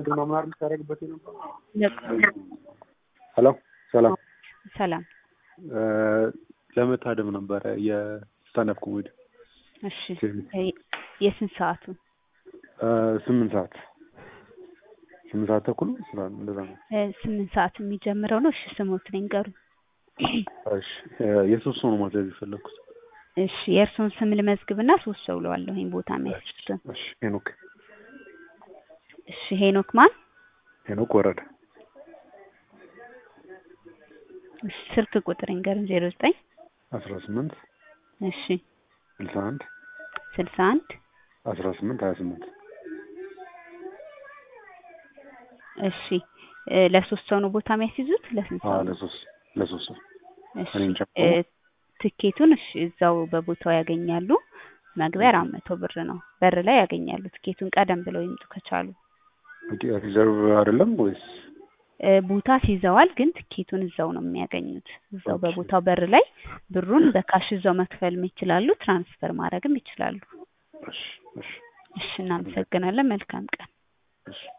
ምናምን አይደል ታደርግበት የነበረው? ሄሎ ሰላም ሰላም። እ ለመታደም ነበረ የስታንዳፕ ኮሜዲ እሺ የስንት ሰዓቱ? እ ስምንት ሰዓት ስምንት ሰዓት ተኩል ስራ እንደዛ ነው። እ ስምንት ሰዓት የሚጀምረው ነው። እሺ ስሞት ንገሩኝ። እሺ እ የሶስት ሰው ነው ማዘዝ የፈለኩት። እሺ የእርስዎን ስም ልመዝግብና ሶስት ሰው ብለዋለሁ። ይሄን ቦታ የሚያስችሉትን። እሺ ሄኖክ እሺ ሄኖክ ማን? ሄኖክ ወረደ እሺ ስልክ ቁጥር ንገሩኝ። ዜሮ ዘጠኝ አስራ ስምንት እሺ ስልሳ አንድ ስልሳ አንድ አስራ ስምንት ሀያ ስምንት እሺ እ ለሶስት ሰው ነው ቦታ የሚያስይዙት? ለስንት ሰው አዎ ነው? ለሶስት ለሶስት ሰው እሺ እኔን ጨምሮ? እ ትኬቱን እሺ እዛው በቦታው ያገኛሉ። መግቢያ አራት መቶ ብር ነው። በር ላይ ያገኛሉ። ትኬቱን ቀደም ብለው ይምጡ ከቻሉ። ኦኬ ሪዘርቭ አይደለም ወይስ እ ቦታ ሲይዘዋል፣ ግን ትኬቱን እዛው ነው የሚያገኙት። እዛው ኦኬ። በቦታው በር ላይ ብሩን በካሽ እዛው መክፈልም ይችላሉ፣ ትራንስፈር ማድረግም ይችላሉ። እሺ እሺ እሺ እናመሰግናለን። መልካም ቀን። እሺ